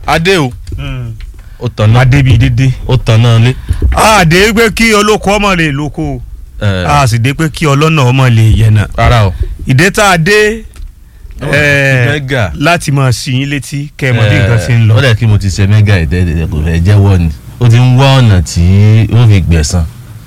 adé o ó tàn náà adébi dédé. ó tàn náà lé. àdé pé kí olóko ọmọ lè lóko ẹ, a sì dé pé kí ọlọ́nà ọmọ lè yẹnà. rárá o. ìdè tá a dé eh, mẹ́gà. láti máa sí yín létí kẹ́ ẹ mọ̀ bí nǹkan ti ń lọ. ó dẹ̀ kí mo ti ṣe mẹ́gà ìdẹ́ẹ̀dẹ́ kò fẹ́ jẹ́wọ́ ni ó ti ń wá ọ̀nà tí ó fi gbẹ̀san.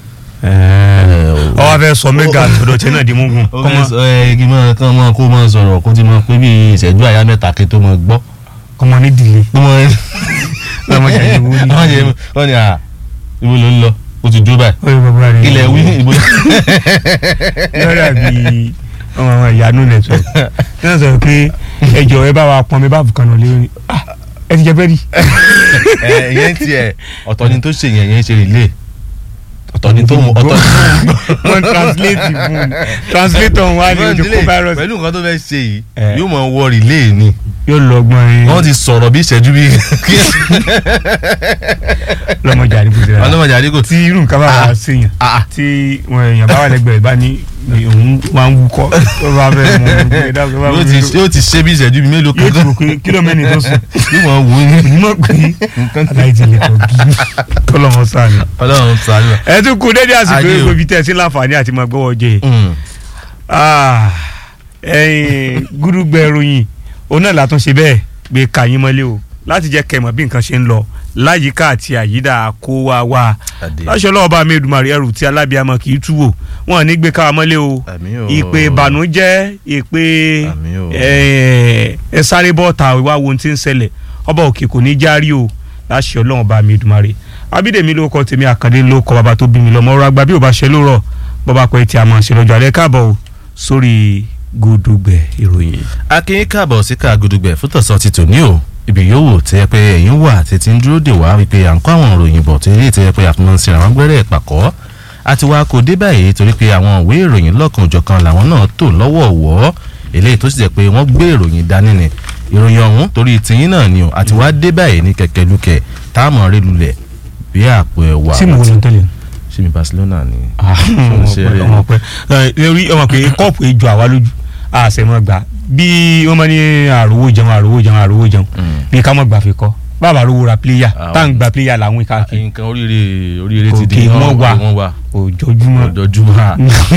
ọwọ́ fẹ́ sọ mẹ́gà tọ̀dọ̀ tẹ́ náà di mugun. ó fẹ́ sọ ẹ kí máa kán máa kó máa sọ̀rọ̀ kó ti máa pé bí ìṣẹ́jú àyá mẹ́ta kí tó máa gbọ́. kọ́mọ ní dìlé. kó máa ọmọ jàdí wo ni. wọ́n yẹ wọ́n ní à ibo ló ń lọ ó ti dúró báyìí. ó yẹ bàbá rẹ̀. ilẹ̀ wí ibo. lọ́dà bíi ọmọ àwọn ìyanu network náà sọ pé ẹjọ ẹ bá wa pọn mi bá bùkàn náà lé ah ẹ ti jẹ bẹ́ẹ̀ rí. ẹ ìyẹn tiẹ̀ ọ̀tọ̀ ni tó ṣe yẹn yẹn ṣe rìlé ọ̀tọ̀ ni tó mú ọ̀tọ̀ ni tó mú gbọ́. wọ́n translate fún translator wa ni ojú kó virus pẹ̀lú nǹkan tó fẹ́ ṣe yìí Eh. yóò mọ̀ wọ rìlé ni yóò lọ gbọ́n yín wọ́n ti sọ̀rọ̀ bí ìṣẹ́jú bí lọ́mọdé àdìgbò sí ra ọlọ́mọdé àdínkù tí irú nǹkan bá wà Ah. séèyàn Ah. tí wọn èèyàn bá wà lẹ́gbẹ̀ẹ́ bá ní ní òun máa ń wúkọ́ tó bá fẹ́ mọ ohun tó yẹ dáhùn tó bá yóò fẹ́ ti mọ yóò ti ṣe bí ìṣẹ́jú bí mélòó yóò kan ti rò pé kílómẹ́nì tó sùn yóò mọ̀ wò ó ní onímọ̀ pé aláìjìnlẹ̀ kò gí kọ́lọ́mọ sáà ni. ọlọ́run sàánú. ẹ tún kú dédé àsìkò Ayé o. egbò bíi tẹ̀sí láǹfààní àti máa gbọ́wọ́ jẹ ẹ̀yin gúdúgbẹ̀ ìròyìn òun náà látún ṣe bẹ́ẹ̀ gbé kàyín mọ́lé o láti jẹ́ kẹmọ̀ bí nǹkan ṣe ń lọ láyìíká àti àyídà kó wa wá láṣọ ọlọ́ọ̀bá mi Èdùmàrè ẹrù tí alábíàmọ kì í tú wò wọn ò ní gbé káwa mọ́lé o Àmín o. ìpè ìbànújẹ́ ìpè Àmín o. ẹ ẹ sáré bọ́ọ̀tà ìwà wo ti ń ṣẹlẹ̀ ọba òkè kò ní járí o láṣọ ọlọ́ọ̀bá mi Èdùmàrè abídèmí ló kọ tèmi àkàndé ló kọ bàbá tó bí mi lọ́mọ ọ̀rọ̀ àgbà bí ò bá ṣe ló rọ̀ bọ́bá pẹ́ tí a máa ṣe lọ́jọ́ alẹ́ káàbọ̀ o sórí gúdúgbẹ̀ ìròyìn. akínyín káàbọ̀ sí ká gudugbẹ̀ fún tọ̀sán ti tòní o ibi yòówù tẹ́ pé ẹ̀yin wà tètè ń dúró dè wá wípé à ń kó àwọn ìròyìn bọ̀ tó yẹ tẹ́ pé àfihàn sí àwọn gbẹ́rẹ́ ìpàkọ́ àti wá kò dé báyìí torí pé àwọn ìwé ìròyìn lọ́kan òjọ̀kan làwọn náà tò lọ́wọ́ wọ́ eléyìí tó sì jẹ́ pé wọ́n gbé ìròyìn dání ni ìròyìn ọ̀hún torí tiyín náà ni o àti wá dé báyìí ní kẹ̀kẹ́ lukẹ̀ táàmù rí lulẹ̀ bí àpò ẹ̀wà tí mo wò ló ń tẹ̀lé. ṣé mi Barcelona ni ọmọ ṣe eré ọmọ pẹ ẹ rí ọmọ pé kọ́ọ̀pù ejò àwa lójú àṣẹmọ gbà bí wọ́n máa ní àròwó jẹun àròwó jẹun àròwó jẹun Mm. ní ká mọ̀ gbà fi kọ́ bàbá rówó ra pléyà Àwọn- tá à ń gba pléyà làwọn káàkiri nǹkan oríire oríire ti Òkè di wọ́n wà. wọ́n wà òjòjúmọ́ ọjọ́júmọ́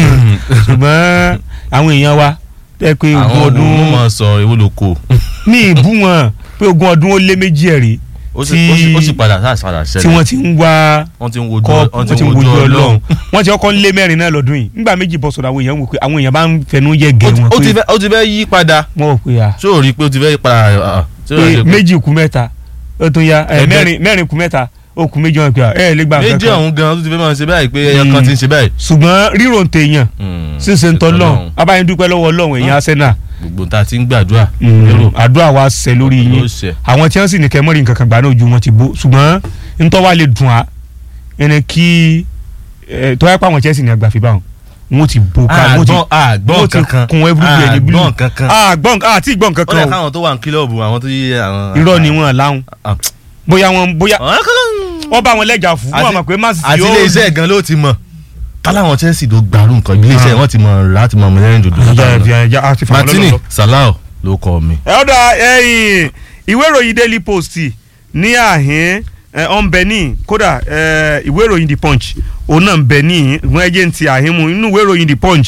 ṣùgbọ́n àwọn èèyàn wa tẹ́ pé ogún àwọn ọdún ọdún máa sọ ewu ló kó ní ìbú wọn pé ogún ọdún ó lé méjì ẹ̀rí ó sì Tí- ó sì- ó sì padà sáà padà tí ṣẹlẹ̀ wọ́n ti ń wá wọ́n ti ń wojú kọ́ wọ́n wọ́n ti ń wojú ọlọ́run wọ́n ti kọ́kọ́ ń lé mẹ́rin náà lọ́dún yìí nígbà méjì bọ́ sọ̀rọ̀ àwọn èèyàn wò pé àwọn èèyàn bá ń fẹnu yẹ gẹ̀ wọn ó ti pé fẹ́ ó ti fẹ́ yí padà wọ́n wò pé à ṣé o rí i pé ó ti fẹ́ yí padà ah, ah, ṣé o rí pé i pé méjì kù mẹ́ta ó tún ya ẹ, Ẹgbẹ́- mẹ́rin mẹ́rin kù mẹ́ta ó kù méjì wọn pé à, ẹ lè gba nǹkan méjì kan ọ̀hún gan-an tó ti fẹ́ máa ṣe báyìí pé ẹyọ kan ti ń ṣe báyìí. ṣùgbọ́n rírò ń tèèyàn Hmm, ṣíṣe ń tọ́lọ̀ Ọlọ́run. abáyé dúpẹ́ lọ́wọ́ ọlọ́run èèyàn Arsenal gbogbo ta ti ń gbàdúrà lérò àdúrà wa ṣẹ lórí ló yín ṣe àwọn tí wọ́n sì ní kẹ́ mọ́rin nǹkan kan gbà náà ojú wọn ti bó ṣùgbọ́n ntọ́ wa lè dùn á ẹni kí ẹ, tó yẹ pé àwọn Chelsea ní àgbàfi báwọn wọn ti bó ká wọn ti àgbọ̀n àgbọ̀n wọ́n ti kankan kun everywhere ní blue. àgbọ̀n kankan àgbọ̀n àti ìgbọ̀n ó kankan lè o káwọn tó wà ní kílọ̀bù àwọn tó yí àwọn. irọ́ ni wọ́n láwọn Ah. bóyá wọn bóyá Ah, wọ́n bá wọn lẹ́jà fún wọn Àti- àmọ̀ pé má sì àti ilé iṣẹ́ gan ló ti mọ̀ káláwọn Chelsea ló gbàrú nǹkan ilé iṣẹ́ wọn ti mọ̀ láti mọ̀ mẹ́rin dòdò. Martini Salau ló kọ mi. ẹ ọ̀dà ẹ̀yìn ìwé ìròyìn Daily Post ní àhín ẹ, ọ ń bẹ ní kódà ẹ, ìwé ìròyìn The Punch òun náà ń bẹ ní ìwọ̀n ẹ̀jẹ̀ ń ti àhín mu inú ìwé ìròyìn The Punch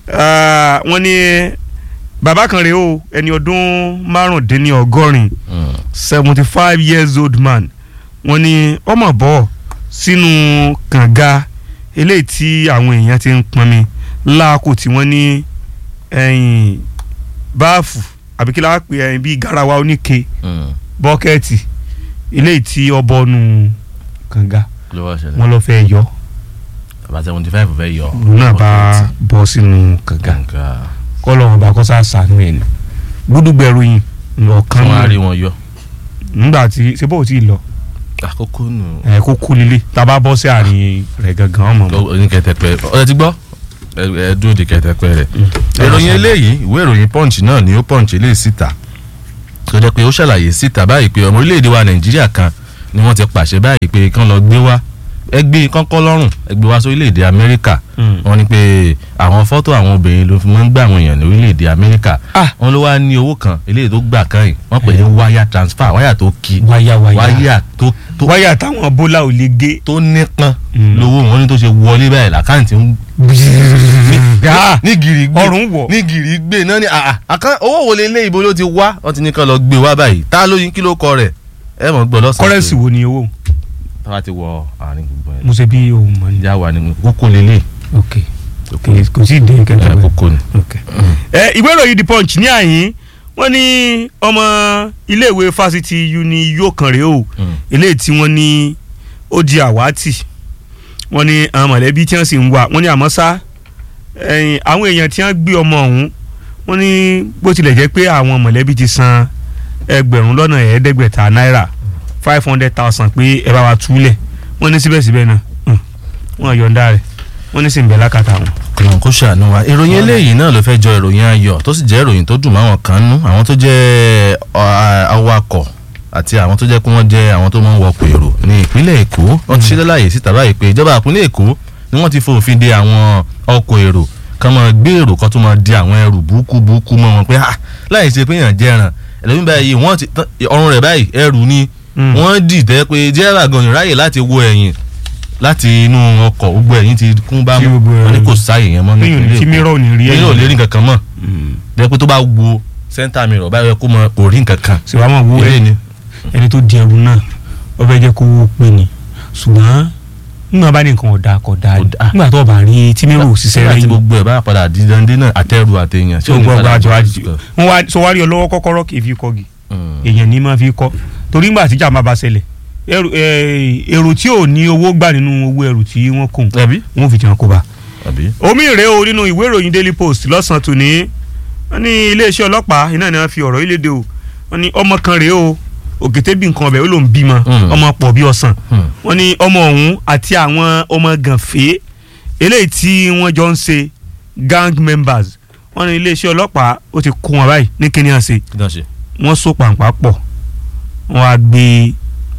ẹ, wọ́n ní bàbá kan rèé o ẹni ọdún márùndínlọ́gọ́rin seventy five years old man wọ́n ní ọmọ bọ́ sínú kànga eléyìí tí àwọn èèyàn ti ń pọnmi láàkó tí wọ́n ní ẹ̀yìn báàfù àbí kí la pè ẹ̀yìn bíi garawa oníke bọ́kẹ́ẹ̀tì eléyìí tí ọbọ̀ nù kànga ló wá ṣẹlẹ̀ wọ́n lọ fẹ́ yọ bàbá seventy five fẹ́ yọ. òun náà bá bọ́ sínú kànga gàǹgà kọ́lọ́run bá kọ́sà sànú ẹ̀ ní gbúdúgbẹ̀rù yìí lọ́ọ̀kan kí wọ́n á rí wọn yọ. nígbà tí ṣé bó ti lọ àkókò nù. ẹ kó kú lílé tá a bá bọ́ sí àárín rẹ̀ gangan ọmọ mọ́. oníkẹtẹpẹ ọ̀rẹ́ ti gbọ́ ẹ ẹ dúró de kẹtẹpẹ rẹ̀. ìròyìn eléyìí ìwé ìròyìn punch náà ni ó punch eléyìí síta tó jẹ́ pé ó ṣàlàyé síta báyìí pé ọmọ orílẹ̀-èdè wa nàìjíríà kan ni wọ́n ti pàṣẹ báyìí pé kán lọ gbé wá ẹ gbé kọ́kọ́ lọ́rùn ẹ gbé wá sí orílẹ̀-èdè amẹ́ríkà wọ́n ní pé àwọn fọ́tò àwọn obìnrin ló fi máa ń gbà àwọn èèyàn ní orílẹ̀-èdè amẹ́ríkà Ah. wọ́n ló wá ní owó kan eléyìí tó gbà kan yìí wọ́n pè é wáyà transfer wáyà tó kí wáyà wáyà wáyà tó tó wáyà táwọn bólà ò lè gé. tó nípọn Mm. lówó wọn ní tó ṣe wọlé báyìí làkáǹtì ń Ah, ní gìrì gbé ọrùn wọ̀. ní gìrì gbé náà ni àà àkàn owó wo lélẹ̀ ibo ló ti wá wọ́n ti ní kán lọ gbé wá báyìí tá ló yin kí ló kọ rẹ̀ ẹ mọ̀ gbọ́ lọ́sàn-án kọ́rẹ́nsì wo ni owó tá bá ti wọ àárín gbogbo ẹ̀ mo ṣe bí ohun mọ̀ ní. ìjà wà ní kókó lélẹ̀ ok kókó kò kò sí ìdí ẹ kẹta bẹ́ẹ̀. kókó ni. ok. ẹ ìwé ìròyìn the punch ní àyín wọ́n ní ọmọ iléèwé fásitì uni yóò kàn rèé o Mm. eléyìí tí wọ́n ní ó di àwátì wọ́n ní àwọn mọ̀lẹ́bí tí wọ́n sì ń wá wọ́n ní àmọ́ sá ẹ̀yìn àwọn èèyàn tí wọ́n gbé ọmọ ọ̀hún wọ́n ní bó tilẹ̀ jẹ́ pé àwọn mọ̀lẹ́bí ti san ẹgbẹ̀rún lọ́nà ẹ̀ẹ́dẹ́gbẹ̀ta náírà five hundred thousand pé ẹ bá wa túlẹ̀ wọ́n ní síbẹ̀síbẹ̀ náà hùn, wọ́n yọ̀ǹda rẹ̀ wọ́n ní sì ń bẹ̀ lákàtà wọn. kìlọ̀n kó ṣàánú wa ìròyìn eléyìí náà ló fẹ́ jọ ìròyìn ayọ̀ tó sì jẹ́ ìròyìn tó dùn máwọn kan nú àwọn tó jẹ́ ọ, awakọ̀ àti àwọn tó jẹ́ pé wọ́n jẹ́ àwọn tó máa ń wọkọ̀ èrò ní ìpínlẹ̀ èkó wọ́n ti ṣe lálàyé síta báyìí pé ìjọba ìpínlẹ̀ èkó ni wọ́n ti fòfin de àwọn ọkọ̀ èrò kan máa gbé èrò kan tó máa di àwọn ẹrù burúkú burúkú mọ́ wọn pé ah láì ṣe pé èèyàn jẹran ẹlẹ́mí báyìí wọ́n ti tán- ọrùn rẹ̀ báyìí ẹrù ni Mm. wọ́n dìtẹ́ pé jẹ́rà gan-an ráyè láti wo ẹ̀yìn láti inú ọkọ̀ gbogbo ẹ̀yìn ti kún bá Tí mú gbogbo wọn ní ẹ̀yìn- kò sáàyè yẹn mọ́ ní Téèyàn ní- ìpínlẹ̀ tí Èkó mìíràn ò ní rí èyí ò lè rí nǹkan kan mọ́ Mm. bẹ́ẹ̀ pé tó bá wo sẹ́ńtà mi rọ̀ báyọ̀ kó mọ kò rí nǹkan kan sì wá mọ̀ wo eré ni ẹni tó di ẹrù náà ó fẹ́ jẹ́ kó wó pé ni ṣùgbọ́n nígbà bá ní nǹkan ọ̀dà kò dáa ni Kò dáa. nígbà tó bá rí tí mẹ́rù òṣìṣẹ́ nígbà rẹ̀ tí yìí gbogbo ẹ̀ bá padà di dande náà àtẹrù àtẹyàn tí ó gbọ́ ọgbà àjọ àjì wọ́n wá sọ wá rí ọ lọ́wọ́ kọ́kọ́rọ́ kì í fi kọ́gi èèyàn ní máa fi kọ́ torí nígbà tí jàmbá bá ṣẹlẹ̀ ẹrù ẹ, èrò tí ò ní owó gbà nínú owó ẹrù tí wọ́n kùn ẹbí wọ́n fi jẹun kó bá. àbí omi ìrè o nínú ìwé ìròyìn daily post lọ́sàn-án tòní wọ́n ní iléeṣẹ́ ọlọ́pàá iná ni wọ́n fi ọ̀rọ̀ yìí léde o wọ́n ní ọmọ kan rèé o òkété bí nǹkan ọbẹ̀ ó ló ń bímọ Mm. ọmọ pọ̀ bí ọsàn Hmm. wọ́n ní ọmọ ọ̀hún àti àwọn ọmọ gànfẹ́ eléyìí tí wọ́n jọ ń ṣe gang members wọ́n ní iléeṣẹ́ ọlọ́pàá ó ti kó wọn báyìí ní kíní àṣẹ kí ló ń ṣe. wọ́n so pàǹpà pọ̀ wọ́n á gbé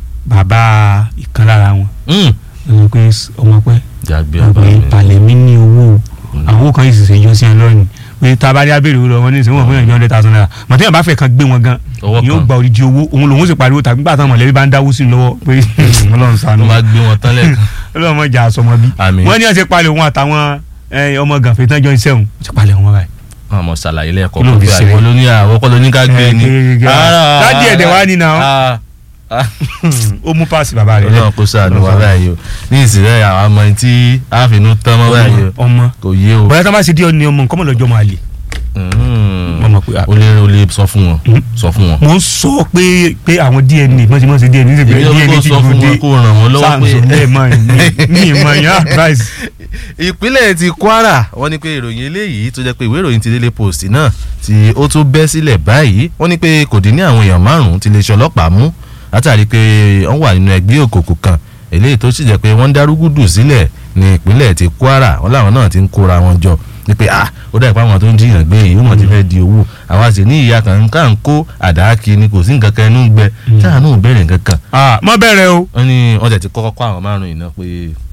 bàbá ìkan lára wọn Hmm. wọ́n pé ọmọ pẹ́ jàgbé wọ́n pé àbámi palẹ̀ mi ní owó o àwọn owó kan yìí sì ṣe yọ sí ẹ lọ́rùn pé tá a bá dé abẹ́rẹ́ owó lọ wọn ní ìsìn wọn fún ẹ̀jọ́ hundred thousand naira màtí bá fẹ́ kan gbé wọn gan Ọwọ́ yóò kan. gba odidi owó òun lòun sì pariwo tàbí gbà táwọn mọ̀lẹ́bí bá ń dáwó sí i lọ́wọ́ pé ọlọ́run ṣàánú wọ́n máa gbé wọn tán lẹ́ẹ̀kan ọlọ́run mọ̀ jà sọmọ bí Àmín. wọ́n ní ọ̀sẹ̀ palẹ̀ òun àtàwọn ẹ, ọmọ gànfẹ́ tán jọ iṣẹ́ òun ó ti palẹ̀ wọn báyìí. wọn mọ ṣàlàyé lẹ́ẹ̀kọ́ Kí ló kó fi pé ṣe àwọn bẹ́ẹ̀? ló ní àwọn kọ́ ló ní ká gbé ni. Eh, gẹ́gẹ́ gẹ́gẹ́. Ara- Dádì ẹ̀dẹ̀ wá ní nà ó. Ah, ah. ó mú páàsì bàbá rẹ̀ Ọlọ́run kó ṣàánú wa báyìí o ní ìsìlẹ̀ àwọn ọmọ yìí tí àfinú tán mọ́ báyìí o ọmọ kò yé o. bóyá tí wọ́n bá ṣe díẹ̀ ní ọmọ nǹkan mọ̀ lọ́jọ́ máa lè. Hmm. Wọ́n mọ̀ pé- o lè o lè sọ fún wọn Hmm. sọ fún wọn. mo ń sọ pé pé àwọn DNA mọ̀ sí mọ̀ sí DNA níbi èmi náà DNA kó ti sọ dùn fún dé wọn kó ràn wọ́n lọ́wọ́ samson pé. ẹ̀ mọ̀ ní ìmọ̀ yẹn advice. ìpínlẹ̀ ti Kwara wọ́n ní pé ìròyìn eléyìí tó jẹ́ pé ìwé ìròyìn ti Daily Post náà tí ó tún bẹ́ sílẹ̀ báyìí wọ́n ní pé kò dín ní àwọn èèyàn márùn-ún ti lè ṣe ọlọ́pàá mú látàrí pé wọ́n wà nínú ẹgbẹ́ òkùnkùn kan eléyìí tó sì jẹ́ pé wọ́n ń dárúgùdù sílẹ̀ ní ìpínlẹ̀ ti Kwara wọ́n láwọn náà ti ń kóra wọn jọ ní pé ah ó dà pé àwọn tó ń jiyàn gbé yìí wọ́n ti fẹ́ di owó àwa sì ní ìyá kan ká ń kó àdá kí ni kò sí nǹkan kan ẹnu ń gbẹ táà náà ò bẹ̀rẹ̀ nǹkan kan mọ bẹ̀rẹ̀ o. wọ́n ní wọ́n tẹ̀ ti kọ́kọ́ kọ́ àwọn márùn-ún yìí náà pé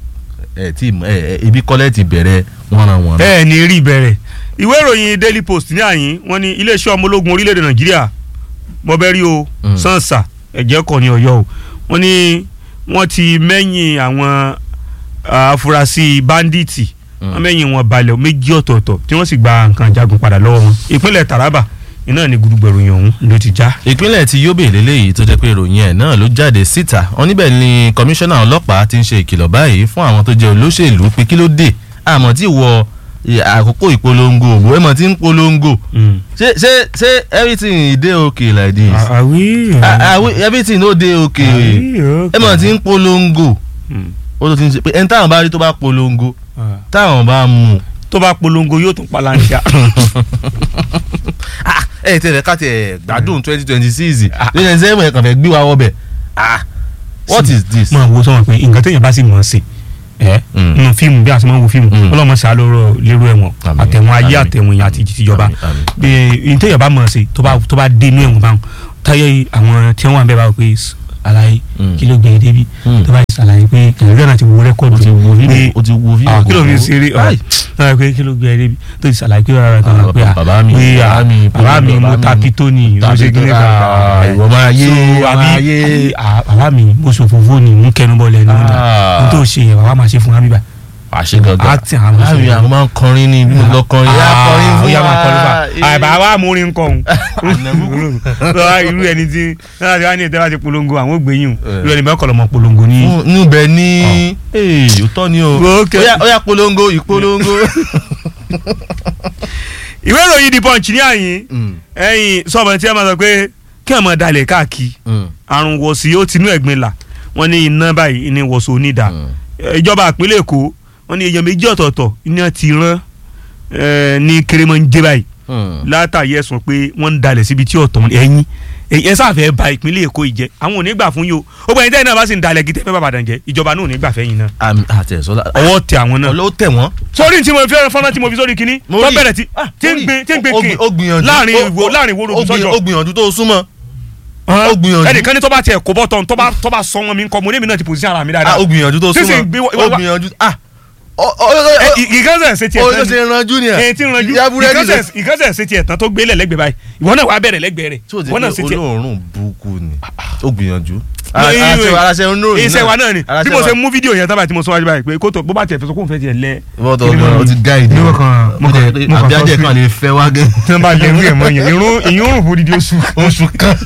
ẹ tí ẹ ẹ ibi kọ́lẹ́ ti bẹ̀rẹ̀ wọ́n ran wọn. ẹ ní rí bẹ̀rẹ̀ ìwé ìròyìn Daily Post ní àyín wọ́n ní iléeṣẹ́ ọmọ ológun orílẹ̀-èdè Nàìjíríà mọ̀bẹ́rí o Mm. sansa ẹ̀jẹ̀ kọ̀ ní Ọ̀yọ́ o wọ́n ní wọ́n ti mẹ́yìn àwọn ah, afurasí báńdíìtì Mm. wọ́n mẹ́yìn wọn balẹ̀ méjì ọ̀tọ̀ọ̀tọ̀ tí wọ́n sì gba nǹkan jagun padà lọ́wọ́ wọn ìpínlẹ̀ Taraba iná ní gudugbẹ̀rù yẹn ọ̀hún ló ti já. ìpínlẹ̀ ti Yobe lélẹ́yìí tó jẹ́ pé ìròyìn ẹ̀ náà ló jáde síta wọn níbẹ̀ ni kọmíṣánná ọlọ́pàá ti ń ṣe ìkìlọ̀ báyìí fún àwọn tó jẹ́ olóṣèlú pé kí ló dé àmọ́ tí wọ ì- àkókò ìpolongo òbò ẹ̀mọ́ tí ń polongo ṣé ṣé ṣé everything dey okay like this àwí Ah, ah, we- everything no dey okay ẹ̀mọ́ tí ń polongo ó tó ti ń ṣe pé ẹni táwọn bá rí tó bá polongo táwọn bá mú tó bá polongo yóò tún palantia. ah ẹ tẹ̀lé ká tẹ̀ gbádùn twenty twenty six twenty twenty seven ẹ̀ kàn fẹ́ gbé wa wọbẹ̀ ah what is this. máa wo sọ́wọ́n pé nǹkan téèyàn bá sì mọ̀ ọ́ sí ẹ Mm. nínú fíìmù bí a ṣe máa ń wo fíìmù Mm. ọlọ́mọ ṣáà lóró lérò ẹ̀wọ̀n Àmín. àtẹ̀wọ̀n ayé Àmín. àtẹ̀wọ̀n ìyá àti tìjọba Àmín, àmín. bí ní téèyàn bá mọ̀ ọ́ sí tó bá tó bá dé inú ẹ̀wọ̀n báwọn táyé àwọn tí wọ́n wà ń bẹ́ẹ̀ bá wọ pé àlàyé Mm. kí ló gbé e débi Mm. tó bá ti ṣàlàyé pé nàìjíríà náà ti wo rẹ́kọ̀dù o ti wo pé fídíò o ti wo fídíò ah, kí ló fi ṣeré Báyìí. ọ̀hún pé kí ló gbé ẹ débi tó ti ṣàlàyé pé rárá kan Ah, pé à bàbá mi, pé à, bàbá mi, bàbá mi mo ta pitoni ló ṣe kí ní Ah, ìwọ máa yé so máa àbí yé. à, bàbá mi mo ṣòfófó ni mo kẹnu bọ́ lẹ́nu Ah. n tó ṣe yẹn bàbá máa ṣe fún wa bíbá àṣẹ gangan Acting àwọn láàrin òṣèré. àwọn máa ń kọrin ní bí mo lọ kọrin yá kọrin fún ó yá máa kọrin wa. fún wa àbá wa mú orin kọ òun lọ́wọ́ irú ẹni tí náà ti wá ní ìtẹ́wá ti polongo àwọn ògbéyìn irú ẹni bẹ́ẹ̀ kọ́ lọ́mọ polongo ní. Fún- níbẹ̀ ní ee òótọ́ ni o Okay. Ó yá- ó yá polongo ìpolongo. ìwé ìròyìn the punch ní àyín Mm, ẹ̀yìn sọ̀bọ̀n tí ẹ máa sọ pé kí ẹ̀ máa dalẹ̀ káàkiri mm, àrùn wọ̀sí ó tinú ẹ̀gbin là wọ́n ní iná báyìí ní wọ̀sí onídàá mm. ìjọba ìpínlẹ̀ èkó wọ́n ní èèyàn méjì ọ̀tọ̀ọ̀tọ̀ iná ti rán eh, ní kérémọ́njẹ́ báyìí Mm. látàrí ẹ̀sùn pé wọ́n ń dalẹ̀ síbi tí ọ̀tọ̀ ẹ̀yìn ẹ sáfẹ́ ba ìpínlẹ̀ èkó yìí jẹ́ àwọn ò ní gbà fún yìí o ó gbà yín tẹ́yìn náà bá sì ń dalẹ̀ gidi fẹ́ bàbàdàn jẹ́ ìjọba náà ò ní gbà fẹ́yìn náà àmì àtẹ̀sọ́lá ọwọ́ tẹ àwọn náà. ọlọ́wọ́ tẹ̀ wọ́n. sórí tí mo fi fọ́nrán tí mo fi sórí kínní Mo tó rí. bẹ̀rẹ̀ tí Ah, tí ń mo rí. gbin tí ń gbin Ó kìn gbì- ó gbìyànjú. láàrin Ó- ìwò láàrin ìwò ó rògbò gbìyànjú- sọ́jọ́ ó gbìyànjú tó súnmọ́. Hàn? ó gbìyànjú. ẹnìkan ní tó bá tiẹ̀ kó bọ́ tán tó bá tó bá sọ wọn mi kọ́ mo ní èmi náà ti pòsí ara mi Ah, dáadáa ó gbìyànjú tó Sísìn súnmọ́. gbé wa- ó wa- gbìyànjú. ah ó ó Ẹ, ó ì- ìkànsẹ̀ ṣe tiẹ̀ ó tán ó ṣe ranjú ni ni ẹ̀. ẹ ti ranjú ìyá búrẹ́dì lẹ- ìkànsẹ̀ ìkànsẹ̀ ṣe tiẹ̀ tán tó gbélé lẹ́gbẹ̀ẹ́ báyìí ìwọ náà wàá bẹ̀rẹ̀ lẹ́gbẹ̀ẹ́ rẹ̀ tí o ti ìwọ náà ṣe pé tiẹ̀ olóòórùn burúkú ni ó gbìyànjú. No, iye- aláṣẹ oníròyìn náà iṣẹ́ wa náà ni aláṣẹ bí mo wa- ṣe mú fídíò yẹn tábà tí mo sọ wájú báyìí pé kótó bó bá tiẹ̀ fẹ́ sọ kó n fẹ́ tiẹ̀ lẹ. wọ́n tọ́ Kí ni ọgbọ́n mo- ó ti gáìdì. Ní mo kàn- mo kàn- mo kàn àbí sọ ajẹ́ sí- kan lè fẹ́ wá gẹ́. tí wọ́n bá lẹ irú ẹ̀ mọ́ yẹn irun ìyún rùn fún dídí oṣù. oṣù kan.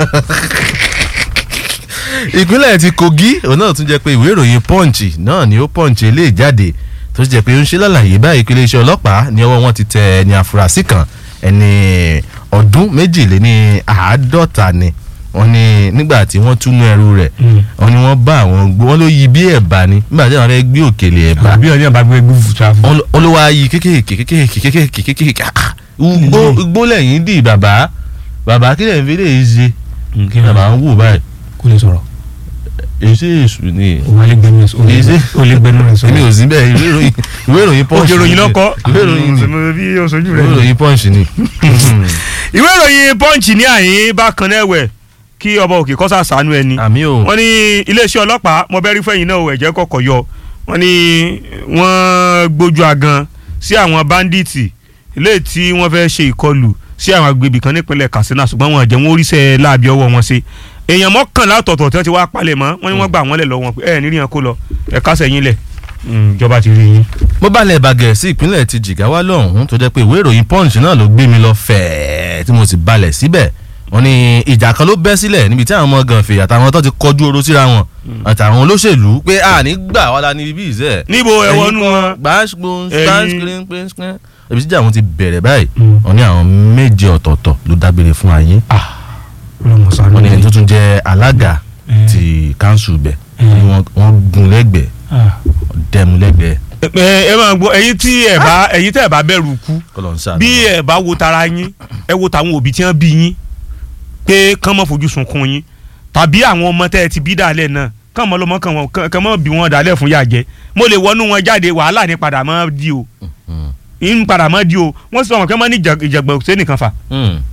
ìpínlẹ̀ ti Kogi òun náà tún jẹ́ pé ìwé ìròyìn Punch náà ni ó Punch eléyìí jáde tó sì jẹ́ pé ó ń ṣe lálàyé báyìí pé iléeṣẹ́ ọlọ́pàá ní ọwọ́ wọn ti tẹ ẹni àfúrásì kan ẹni ọdún méjìléní àádọ́ta ni wọ́n ní nígbà tí wọ́n túnú ẹrú rẹ̀ Mm. wọ́n ní wọ́n bá àwọn gbó wọ́n ló yí bí ẹ̀bà ni nígbà tí àwọn fẹ́ gbé òkèlè ẹ̀bà àbí ọdún àbá gbé gbúfù tráfù. olówó ayé kékèké kékèké kékèké kékèké ah, ugbó ugbó lẹ́yìn dì bàbá bàbá kí lẹ́yìn fi lè ṣe kí bàbá ń wò báyìí kó lè sọ̀rọ̀ èsì èsù ni o wà lè gbẹnu rẹ̀ Èyí sí. sọ̀rọ̀ o lè gbẹnu rẹ̀ èmi ò sọ̀rọ̀. sí bẹ́ẹ̀ ìwé ìròyìn ìwé ìròyìn punch òkè ìròyìn ni. lọ́kọ́ ìwé ìròyìn ni bí oṣooju ìwé rẹ̀. ìròyìn punch ni. ìwé ìròyìn punch ní àyín bákan náà ẹ̀wẹ̀ kí ọba òkè kọ́sà sànú ẹni. àmì o wọ́n ní iléeṣẹ́ ọlọ́pàá mo bẹ́rí fẹ́yìn náà ò ẹ̀jẹ̀ kọ̀kọ̀ yọ wọ́n ní wọ́n gbójú agan sí àwọn báńdíìtì ilé tí wọ́n fẹ́ ṣe ìkọlù sí àwọn agbègbè kan nípínlẹ̀ Katsina ṣùgbọ́n wọn àjẹ́ wọn oríṣẹ́ láàbí ọwọ́ wọn ṣe èèyàn mọ́kànlá ọ̀tọ̀ọ̀tọ̀ tí wọ́n ti wá palẹ̀ mọ́ wọ́n ní wọ́n gbà wọ́n lẹ̀ lọ́wọ́ pé ẹ̀ nírí yẹn kó lọ ẹ̀ kásẹ̀ yín lẹ̀ ìjọba ti rí yín. mo balẹ̀ bàgẹ́ sí ìpínlẹ̀ ti Jigawa lọ́hùn-ún tó jẹ́ pé ìwé ìròyìn punch náà ló gbé mi lọ fẹ̀ẹ́ tí mo sì balẹ̀ síbẹ̀ wọ́n ní ìjà kan ló bẹ́ sílẹ̀ níbi tí àwọn ọmọ gànfẹ̀ àtàwọn tó ti kọjú oró síra wọn àtàwọn olóṣèlú pé a ní gbà wá la ní ibi ìṣe. níbo ẹ̀wọ̀n nu wọn Ẹ̀yin- ibi tíjà wọn ti bẹ̀rẹ̀ báyìí Mm. wọ́n ní àwọn méje ọ̀tọ̀ọ̀tọ̀ ló dágbére fún ayé ọlọmọ sànú wọ́n ní ẹni tó rẹ̀. tún jẹ́ alága Mm. ti kanṣu bẹ̀ Mm. wọ́n ní wọ́n- wọ́n gun lẹ́gbẹ̀ẹ́ Ah. dẹ́mu lẹ́gbẹ̀ẹ́ ẹ ẹ máa gbọ́ ẹ̀yin tí ẹ bá ẹ̀yin tẹ́ ẹ bá bẹ̀rù kú kọlọ̀ ń sáà bí ẹ bá wo tara yín ẹ wo tàwọn òbí tí wọ́n bí yín pé kán mọ́ fojú sunkún yín tàbí àwọn ọmọ tẹ́ ẹ ti bí dàlẹ́ náà kán mọ́ lọ́mọ kán wọn kán mọ́ bí wọn dàlẹ́ fún yàjẹ́ mo lè wọnú wọn jáde wàhálà ní padà mọ́ di o ń padà mọ́ di o wọ́n sọ wọn kí wọ́n máa ní ìjà- ìjàgbọ̀n ṣé nìkan fà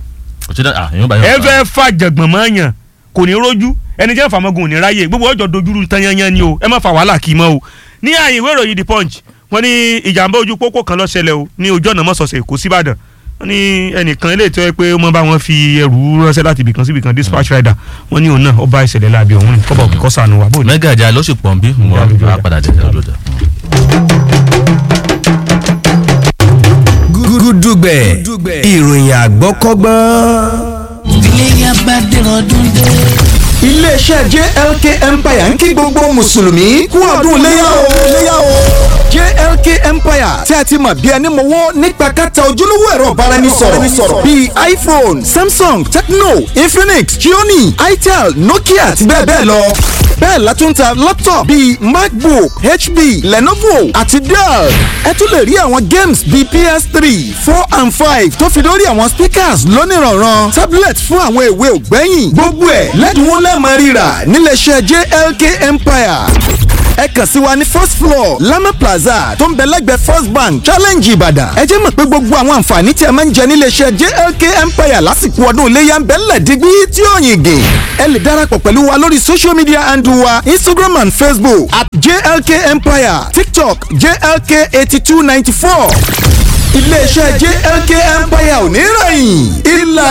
ẹ fẹ́ fà jàgbọ̀n mọ́ yàn kò ní rójú ẹni jẹ́ fàmọ́gun ò ní ráyè gbogbo ọjọ́ dojúrú tán yányán ni o ẹ má fa wàhálà kì í mọ́ o ní àyè ìwé ìròyìn the punch wọ́n ní ìjàmbá ojú pópó kan ló ṣẹlẹ̀ o ní ojú ọ̀nà mọ́sọ̀ọ̀sẹ̀ Èkó síbàdàn wọ́n ní ẹnìkan eléyìí tó yẹ pé ó mọ bá wọn fi ẹrù ránṣẹ́ láti ibìkan sí ibìkan dispatch rider wọ́n ní òun náà ó bá ìṣẹ̀lẹ̀ láabi ọ̀hún ní kọ́bọ̀ kíkọ́ sànù wà bóyá. mẹ́gà jà ló sì pọ̀ bí mo Ìjà lójú á ọjà. padà jẹ́ lọ́jà. gúdúgbẹ̀ ìròyìn àgbọ́kọ́gbọ́n. iléyà bá dẹ̀rọ̀ ọdún dé. iléeṣẹ́ JLK Empire ń kí gbogbo mùsùlùmí kú ọdún léyà o. léyà o. JLK Empire tí a ti mọ̀ bí ẹni mọ̀wọ́ nípa kẹta ojúlówó ẹ̀rọ ìbáraẹnisọ̀rọ̀ bíi iPhone, Samsung, Tecno, Infinix, Xiaomi, Itel, Nokia àti bẹ́ẹ̀ bẹ́ẹ̀ lọ. bẹ́ẹ̀ la tún ta laptop bíi MacBook, HP, Lenovo àti Dell. ẹ tún lè rí àwọn games bíi PS3, four and five tó fi lórí àwọn speakers lónìrànràn tablet fún àwọn èwe ògbẹ́yìn gbogbo ẹ̀ lẹ́dínwó lẹ́ẹ̀mọ́ rírà níléeṣẹ́ JLK Empire ẹ kàn sí wa ní first floor lama plaza tó ń bẹ lẹ́gbẹ̀ẹ́ first bank challenge ìbàdàn ẹ jẹ́ mọ̀ pé gbogbo àwọn àǹfààní tí ẹ máa ń jẹ níléeṣẹ́ jlk empire lásìkò ọdún iléyà ń bẹ ńlẹ̀ dígbí tí ó yìn gè ẹ lè darapọ̀ pẹ̀lú wa lórí social media handle wa instagram and facebook at jlk empire tiktok jlk eighty two ninety four iléeṣẹ́ jlk empire ò ní rẹ̀yìn ìlànà